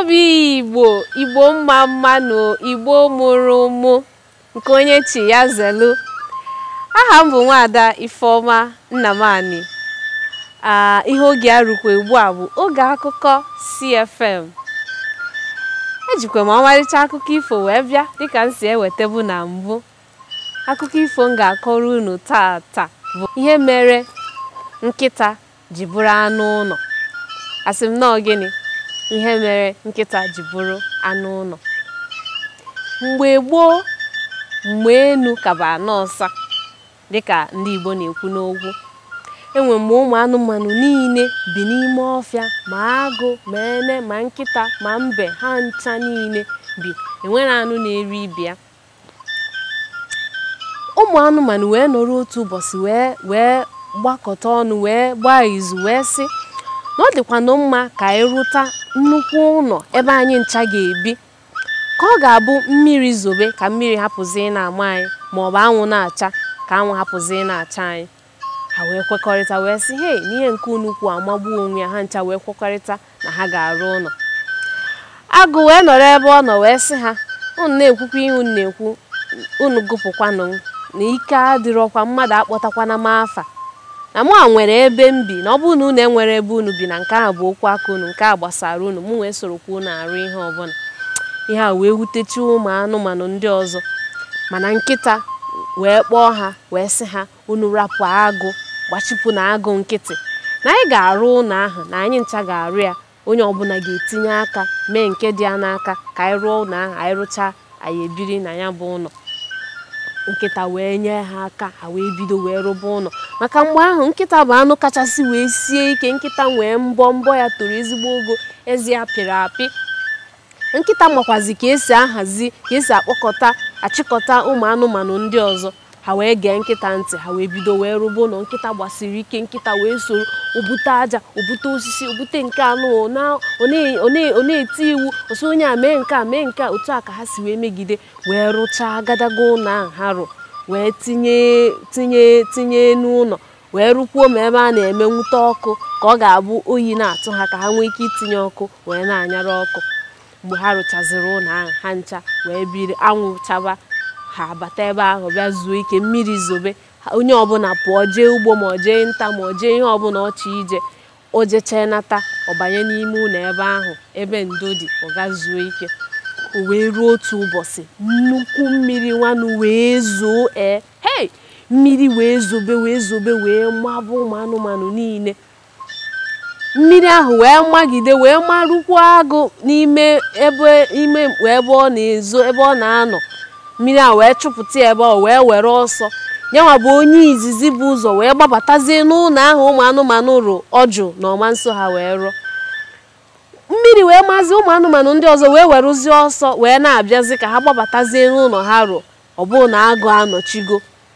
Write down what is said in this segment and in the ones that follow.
obi igbo igbo mma mma na igbo mụrụ ụmụ nke onye chi ya zelu aha m bụ nwaada ifeọma nnamani aa ihe oge a rukwa ugbu a bụ oge akụkọ cfm ejikwa m ọmarịcha akụkọ ifo wee bịa dịka m si ewetabu na mbụ akụkọ ifo m ga-akọrọ unu tata bụ ihe mere nkịta ji bụrụ anụ ụlọ asị m nọọ gịnị ihe mere nkịta ji bụrụ anụ ụlọ mgbe gboo mgbe enu kaba anọ ọsa dịka ndị Igbo na-ekwu n'okwu enwe mgbe ụmụ anụmanụ niile bi n'ime ọfịa ma agụ ma ene ma nkịta ma mbe ha ncha niile bi enwere anụ na-eri ibe ya ụmụ anụmanụ wee nọrọ otu ụbọchị wee wee gbakọta ọnụ wee gbaa izu wee sị na ọ dịkwanụ mma ka anyị rụta nnukwu ụlọ ebe anyị ncha ga-ebi ka ọ ga-abụ mmiri zobe ka mmiri hapụzi ị na-ama anyị ma ọ bụ anwụ na-acha ka anwụ hapụzi ị na-acha anyị ha wee kwekọrịta wee sị hei n'ihe nke unukwu amagbuo onwe ya ha ncha wee kwekọrịta na ha ga-arụ ụlọ agụ wee nọrọ ebe ọ nọ wee sị ha unu na-ekwukwa ihe unu na-ekwu unu gụpụkwanụ na ike adịrọkwa mmadụ akpọtakwana m afa na mụ a nwere ebe m bi na ọ bụrụ na unu enwere ebe unu bi na nke ahụ bụ okwu aka unu nke a gbasara unu mụ wee sorokwa unu arụ ihe ọbụla ihe a wee wutechi ụmụ anụmanụ ndị ọzọ mana nkịta wee kpọọ ha wee sị ha unu rapụ agụ gbachipụ na agụ nkịtị na anyị ga-arụ ụlọ ahụ na anyị ncha ga-arụ ya onye ọbụla ga-etinye aka mee nke dị ya n'aka ka anyị rụọ ụlọ ahụ anyị rụchaa anyị ebiri na ya bụ ụlọ nkịta wee nye ha aka ha wee bido wee rụba ụlọ maka mgbe ahụ nkịta bụ anụ kachasị wee sie ike nkịta nwee mbọ mbọ ya toro ezigbo ogo ezi ya pịrị apị nkịta makwazi ka esi ahazi ka esi akpọkọta achịkọta ụmụ anụmanụ ndị ọzọ ha wee gee nkịta ntị ha wee bido wee rụba ụlọ nkịta gbasiri ike nkịta wee soro obute aja obute osisi obute nke anụ ọ na-eti iwu osi onye a mee nke a mee nke a otu a ka ha si wee megide wee rụchaa agadaga ụlọ ahụ ha rụ wee tinye tinye tinye n'ụlọ wee rụkwuo ma ebe a na-eme nwute ọkụ ka ọ ga-abụ oyi na-atụ ha ka ha nwee ike itinye ọkụ wee na-anyara ọkụ mgbe ha rụchaziri ụlọ ahụ ha ncha wee biri anwụ chaba ha bata ebe ahụ bịa zuo ike mmiri zobe onye ọbụla pụọ jee ugbo ma ọ jee nta ma ọ jee ihe ọbụla ọ chọ ije o jechee nata ọ banye n'ime ụlọ ebe ahụ ebe ndo dị ọ ga zuo ike o wee ruo otu ụbọchị nnukwu mmiri nwanụ wee zoo ee hei mmiri wee zobe wee zobe wee mabụ ụmụ anụmanụ niile mmiri ahụ wee magide wee marụkwuo agụ n'ime ebe ime mkpu ebe ọ na-ezo ebe ọ na-anọ mmiri a wee chụpụta ebe ọ wee were ọsọ nyanwa bụ onye izizi bụ ụzọ wee gbabatazie n'ụlọ ahụ ụmụ anụmanụ rụ ọjụ na ọma nso ha wee rụọ mmiri wee mazi ụmụ anụmanụ ndị ọzọ wee werụzie ọsọ wee na-abịazi ka ha gbabatazie n'ụlọ ha rụ ọ bụrụ na agụ anọchigo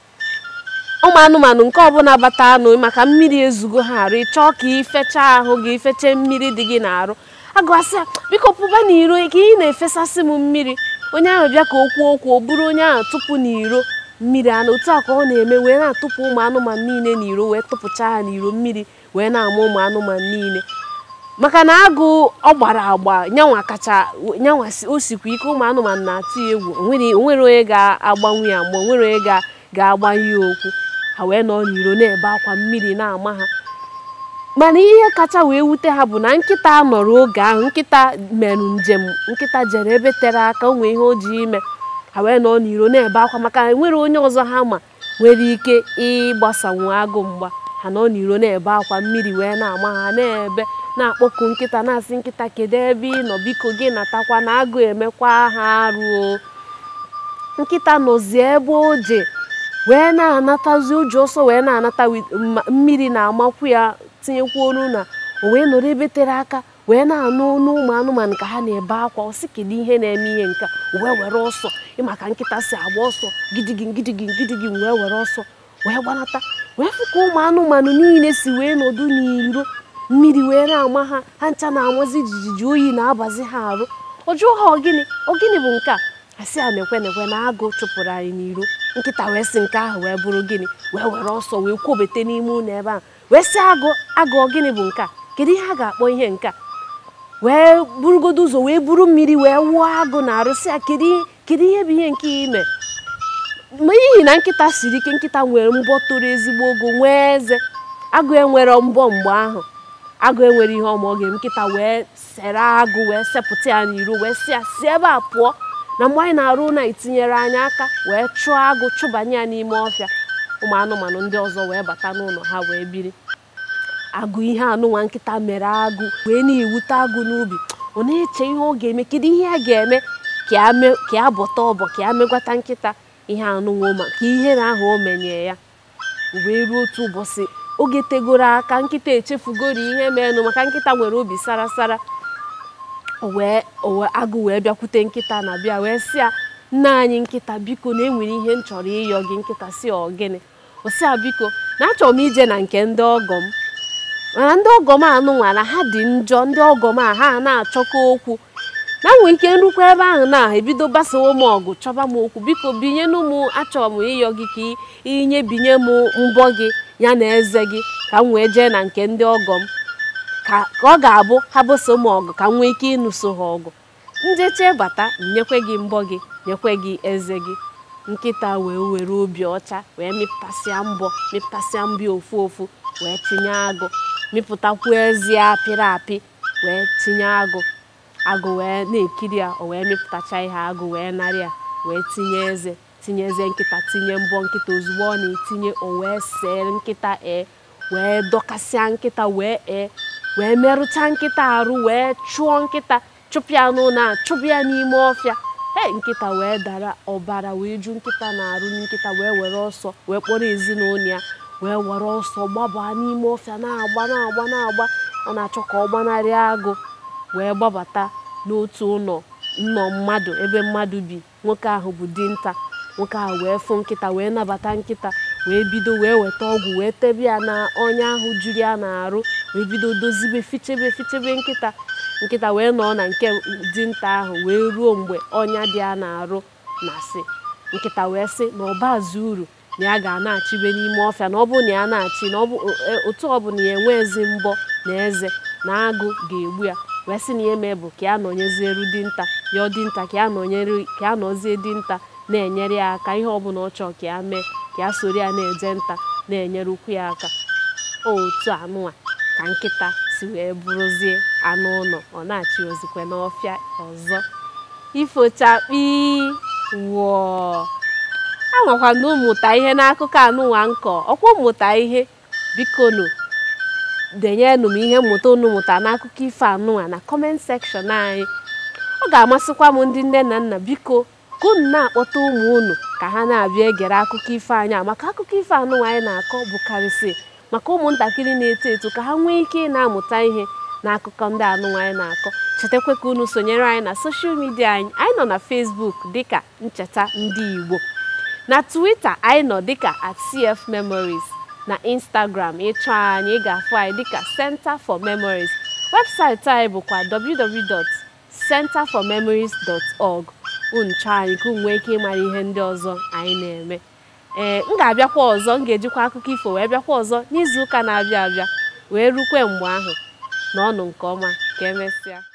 ụmụ anụmanụ nke ọbụla bata anụ maka mmiri ezugo ha arụ ịchọọ ka ifecha ahụ gị ifeche mmiri dị gị n'arụ agụ asị biko pụba n'iro ka ị na-efesasị m mmiri onye ahụ bịa ka o kwuo okwu o buru onye ahụ tụpụ n'iro mmiri anụ otu a ka ọ na-eme wee na-atụpụ ụmụ anụmanụ niile n'iro wee tụpụcha ha n'iro mmiri wee na-ama ụmụ anụmanụ niile maka na agụ ọ gbara agba nyanwa kacha nyanwa o sikwa ike ụmụ anụmanụ na-atụ ya egwu onwere onye ga-agbanwe ya mgbe onwere onye ga-agbanye ya okwu ha wee nọ n'iro na-ebe akwa mmiri na-ama ha mana ihe kacha wee wute ha bụ na nkịta nọrọ oge ahụ nkịta merụ njem nkịta jere ebe tere aka onwe ihe o ji ime ha wee nọ n'iro na-ebe akwa maka enwere onye ọzọ ha ma nwere ike ịgbasanwu agụ mgba ha nọ n'iro na-ebe akwa mmiri wee na-ama ha na-ebe na-akpọku nkịta na-asị nkịta kedu ebe ị nọ biko gị natakwa na agụ emekwa ha arụ nkịta nọzi ebe o je wee na-anatazi ụjọ ọsọ wee na-anata mmiri na-amakwu ya tinyekwu olu na o wee nọrọ ebe tere aka wee na-anụ ọnụ ụmụ anụmanụ ka ha na-ebe akwa ọ sị kedu ihe na-eme ihe nke o wee were ọsọ ịmaka nkịta si agba ọsọ gidigin gidigin gidigin wee were ọsọ wee gbanata wee fụ ka ụmụ anụmanụ niile si wee nọdụ n'iro mmiri wee na-ama ha ha ncha na-amazi jijiji oyi na-abazi ha arụ ọ jụọ ha ọgịnị ọgịnị bụ nke a asị a na-ekwe na-ekwe na agụ chụpụrụ anyị n'iro nkịta wee sị nke ahụ wee bụrụ gịnị wee were ọsọ wee kwobete n'ime ụlọ ebe ahụ wee sị agụ agụ gịnị bụ nke a kedu ihe a ga-akpọ ihe nke a wee burugodo ụzọ wee buru mmiri wee wụọ agụ na arụsị ya kedu ihe bụ ihe nke ime ma n'ihi na nkịta siri ike nkịta nwere mbọ toro ezigbo ogo nwee eze agụ enwere mbọ mgbe ahụ agụ enwere ihe ọma ọ ga-eme nkịta wee sere agụ wee sepụta ya n'iro wee si ya si ebe a pụọ na mgbe anyị na-arụ na itinyere anyị aka wee chụọ agụ chụbanye ya n'ime ọfịa ụmụ anụmanụ ndị ọzọ wee bata n'ụlọ ha wee biri agụ ihe anụnwa nkịta mere agụ wee na-ewute agụ n'ubi ọ na-eche ihe ọ ga-eme kedu ihe a ga-eme ka ya bọta ọbọ ka ya megwata nkịta ihe anụnwa maka ihere ahụ o menye ya wee ruo otu ụbọchị oge tegoro aka nkịta echefugoro ihe menụ maka nkịta nwere obi sarasara wee agụ wee bịakwute nkịta na bịa wee sị ya nna anyị nkịta biko na enwere ihe m chọrọ ịyọ gị nkịta si ọ gịnị o si ya biko na achọrọ m ije na nke ndị ọgọ m mana ndị ọgọ m anụnwa na ha dị njọ ndị ọgọ m a ha na-achọkọ okwu na nwee ike nrukwa ebe ahụ na ebido gbasawo m ọgụ chọba m okwu biko binyenu m achọrọ m ịyọ gị ka inye binye m mbọ gị ya na eze gị ka m wee jee na nke ndị ọgọ m ka ọ ga-abụ ha boso m ọgụ ka m nwee ike ịnụso ha ọgụ njeche bata nyekwe gị mbọ gị nyekwe gị eze gị nkịta wee were obi ọcha wee mịpụtasịa mbọ mịpụtasịa mbọ ofu ofu wee tinye agụ mịpụtakwu ezi apịrị apị wee tinye agụ agụ wee na-ekiri ya o wee mịpụtacha ihe agụ wee narị ya wee tinye eze tinye eze nkịta tinye mbọ nkịta ozugbo ọ na-etinye o wee see nkịta ee wee dọkasịa nkịta wee ee wee merụcha nkịta arụ wee chụọ nkịta chụpụ ya n'ụlọ a chụpụ ya n'ime ọfịa ee nkịta wee dara ọbara wee ju nkịta na-arụ nkịta wee were ọsọ wee kpọrọ ezinụlọ ya wee were ọsọ gbabaa n'ime ọfịa na-agba na-agba na-agba ọ na-achọ ka ọ gbanarị agụ wee gbabata n'otu ụlọ nnọ mmadụ ebe mmadụ bi nwoke ahụ bụ dinta nwoke ahụ wee fụ nkịta wee nabata nkịta wee bido wee weta ọgwụ wee tebe ya na ọnya ahụ juru ya na-arụ wee bido dozibe fichebe fichebe nkịta nkịta wee nọ na nke dinta ahụ wee ruo mgbe ọnya dị ya na-arụ na sị nkịta wee sị na ọbazi uru na ya ga na-achịbe n'ime ọfịa na ọ bụ na ya na-achị na otu ọbụla ya enwe ezi mbọ na eze na agụ ga-egbu ya wee sị na ihe mee bụ ka ya nọnyezieru dinta ya ọ dinta ka ya nọnyere ka ya nọzie dinta na-enyere ya aka ihe ọbụla ọ chọọ ka ya mee ka ya soro ya na-eje nta na-enyere ukwu ya aka otu anụnwa ka nkịta si wee bụrụzie anụ ụlọ ọ na-achị ozikwe n'ọfịa ọzọ ifochakpi wụọ anwakwa na ụmụta ihe n'akụkọ anụnwa nkọ ọkwa ụmụta ihe bikonu denyenụ m ihe mmụta unu mụta n'akụkọ ifo anụnwa na kọment sekshọn anyị ọ ga-amasịkwa m ndị nne na nna biko ka unu na-akpọta ụmụ unu ka ha na-abịa egere akụkọ ifo anyị maka akụkọ ifo anụnwa anyị na-akọ bụkarịsị maka ụmụntakịrị na-eto eto ka ha nwee ike ị na-amụta ihe n'akụkọ ndị anụnwa anyị na-akọ chetakwa ka unu sonyere anyị na soshal midia anyị anyị nọ na Facebook dịka ncheta ndị Igbo na Twitter anyị nọ dịka at CF Memories na Instagram ịchọ anyị ị ga-afụ anyị dịka Center for Memories webụsaịtị anyị bụkwa www.centerformemories.org unu chọọ anyị ka unu nwee ike ịmara ihe ndị ọzọ anyị na-eme ee m ga-abịakwa ọzọ m ga-ejikwa akụkọ ifo wee bịakwa ọzọ n'izu ụka na-abịa abịa wee rukwe mgbe ahụ n'ọnụ nke ọma ka emesịa